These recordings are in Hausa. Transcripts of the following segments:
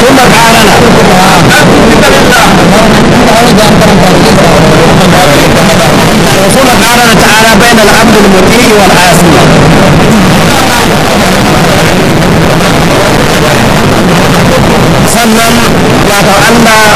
ثم قارن ثم قارن تعالى بين العبد المطيع والعاصي sannan wato Allah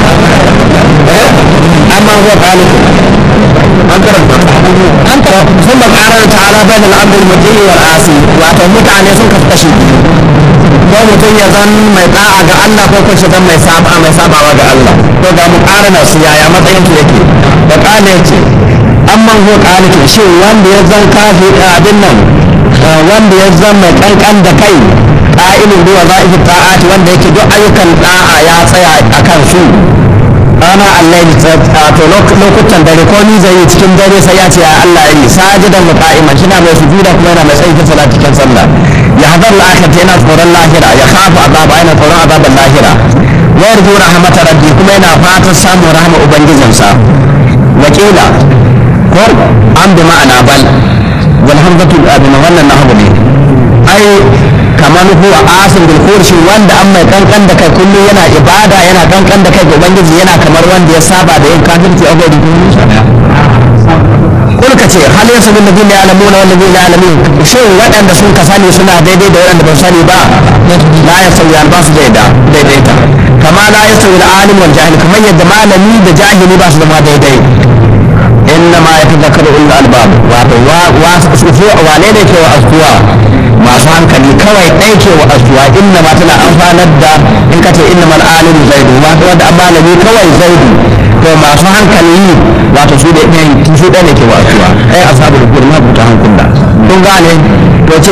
amma huwa khaliq an karanta an karanta sun ba ƙarar ta'ala bai da al'abdul mutum wal asi wato mutane sun kasu kashi ko mutum ya zan mai da'a ga Allah ko kuma zan mai saba mai sabawa ga Allah ko ga mu ƙarana su yaya matsayin su yake da ƙala yace amman huwa khaliq shin wanda ya zan kafi abin nan wanda ya zan mai kankan da kai ƙa'ilin duwa za'ifi ta'ati wanda yake duk ayyukan da'a ya tsaya a kan su rana Allah ya to lokutan dare ko ni zai yi cikin dare sai ya ce ya Allah yi sajidan wa qa'iman shi na mai sujuda kuma yana mai tsayi ta cikin sallah ya hadar al-akhirati yana tsoron lahira ya khafu azaba yana tsoron azaban lahira wa yarju rahmat rabbi kuma yana fatan samun rahama ubangijinsa wakila ko an bi ma'ana bal wal hamzatu abin wannan nahwu ne ai kamar huwa asin bil kurshi wanda an mai kankan da kai kullum yana ibada yana kankan da kai ga ubangiji yana kamar wanda ya saba da yin kafirci a gari kul ka ce hal yasu bil ladina ya'lamuna wal ladina ya'lamun shin waɗanda sun ka sani suna daidai da waɗanda ba sani ba la yasawi an ba su daida daidaita kama la yasawi al alim wal jahil kamar yadda malami da jahili ba su zama daidai innama yatadhakkaru ulul albab wato wa wane ne ke wa askuwa masu hankali kawai ɗai ke wa asuwa inna ma tana amfanar da in ka ce inna mal alimu zaidu wato wanda an malami kawai zaidu to masu hankali wato su da ɗaya su ɗaya ne ke wa asuwa ai asabu da kuma buta hankula kun gane to ci